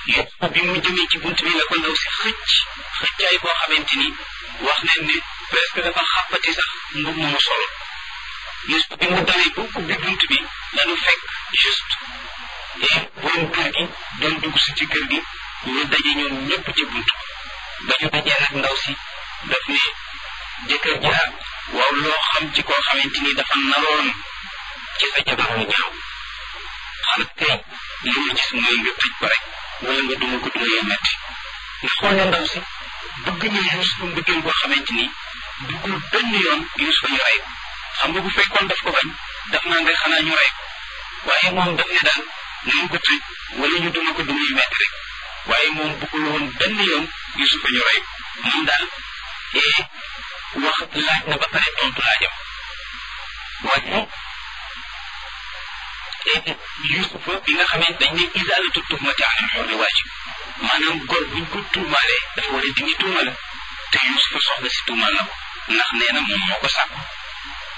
Yuusufa bi mu jëmee ci bunt bi la ko ndaw si xëcc xëccaay boo xamante ni wax nañ ne presque dafa xàppati sax mbub mu solo Yuusufa bi mu dawee ba ubbi bunt bi lañu fekk juste et borom kër gi doon dugg si ci kër gi ñu daje ñoom ñëpp ci bunt ba ñu dajee nag ndaw si daf ne jëkkër ja waaw loo xam ci koo xamante ni dafa naroon ci sa jabar mu ñaaw xanaa kay li ma gis mooy nga tëj ko rek wala nga duma ko duma yu metti nga xool ne ndaw si bëgg na Yuusufa mbëggeel boo xamante ni duggul benn yoon Yuusufa ñu rey ko xam nga bu fekkoon daf ko bañ daf naa nga xanaa ñu rey ko waaye moom daf ne daal nañ ko tëj wala ñu duma ko duma yu metti rek waaye moom bëggul woon benn yoon Yuusufa ñu rey ko moom daal ee wax laaj na ba pare tontu laajam waaye Yuusufa bi nga xamante dañ ne isaalatu tuhmati anil hurri waajib maanaam góor buñ ko tuumaalee dafa war a dindi tuuma la te Yuusufa soxna si tuumaal na ko ndax nee na moom moo ko sàkku